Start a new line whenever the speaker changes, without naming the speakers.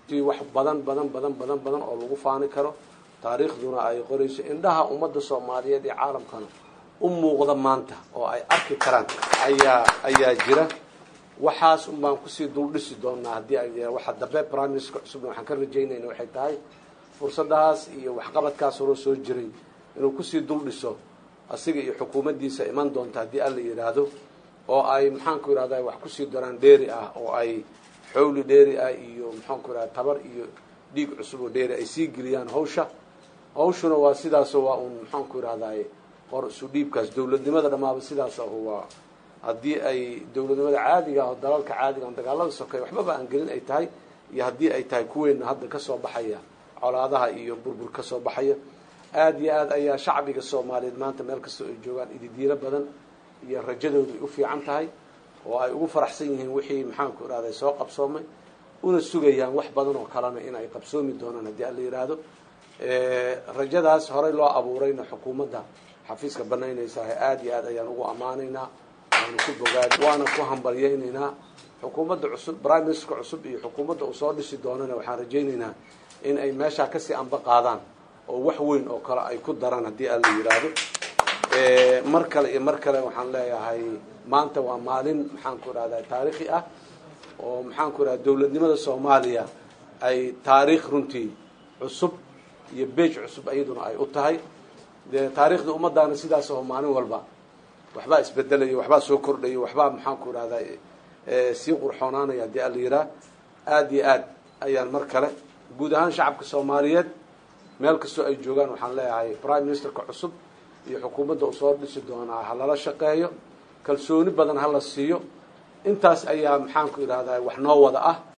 ti wax badan badan badan badan badan oo lagu faani karo taariikhduna ay qorayso indhaha ummadda soomaaliyeed iyo caalamkana u muuqda maanta oo ay arki karaan ayaa ayaa jira waxaas un baan kusii duldhisi doonaa haddii ay waxa dambe prime minister cusubna waxaan ka rajaynayna waxay tahay fursadahaas iyo waxqabadkaas horoo soo jiray inuu kusii duldhiso asiga iyo xukuumaddiisa iman doonta haddii alla yidhaahdo oo ay maxaanku yidhahda wax kusii daraan dheeri ah oo ay xowli dheeri ah iyo maxaanku yidhahda tabar iyo dhiig cusub oo dheeri ay sii geliyaan hawsha hawshuna waa sidaasoo waa uun maxaanku yidhahdaay qor isu dhiibkaas dowladnimada dhammaaba sidaas ahu waa haddii ay dowladnimada caadiga ah oo dalalka caadiga on dagaalada sokeey waxbaba aan gelin ay tahay iyo haddii ay tahay kuweenna hadda kasoo baxaya colaadaha iyo burbur kasoo baxaya aada iyo aad ayaa shacbiga soomaaliyeed maanta meel kastoo ay joogaan ididiiro badan iyo rajadoodu ay u fiican tahay oo ay ugu faraxsan yihiin wixii maxaanku irahday soo qabsoomay una sugayaan wax badan oo kalena in ay qabsoomi doonaan haddii alla yidhaahdo rajadaas horey loo abuurayna xukuumadda xafiiska banaynaysaah aada iyo aad ayaan ugu ammaanaynaa waanu ku bogaad waana ku hambalyaynaynaa xukuumadda cusub prime ministerka cusub iyo xukuumadda uu soo dhisi doonana waxaan rajaynaynaa in ay meeshaa kasii anba qaadaan oo wax weyn oo kale ay ku daraan haddii alla yidhaahdo mar kale iyo mar kale waxaan leeyahay maanta waa maalin maxaanku idhahda taariikhi ah oo maxaanku idhahda dowladnimada soomaaliya ay taariikh runtii cusub iyo beej cusub iyaduna ay u tahay dee taariikhda ummadaana sidaas oo maalin walba waxbaa isbedelaya waxbaa soo kordhaya waxbaa maxaanku idhahda sii qurxoonaanaya haddii alla yidhaah aada iyo aad ayaan mar kale guud ahaan shacabka soomaaliyeed meel kastoo ay joogaan waxaan leeyahay prime ministerka cusub iyo xukuumadda uu soo dhisi doonaa ha lala shaqeeyo kalsooni badan ha la siiyo intaas ayaa maxaanku idhahdaa wax noo wada ah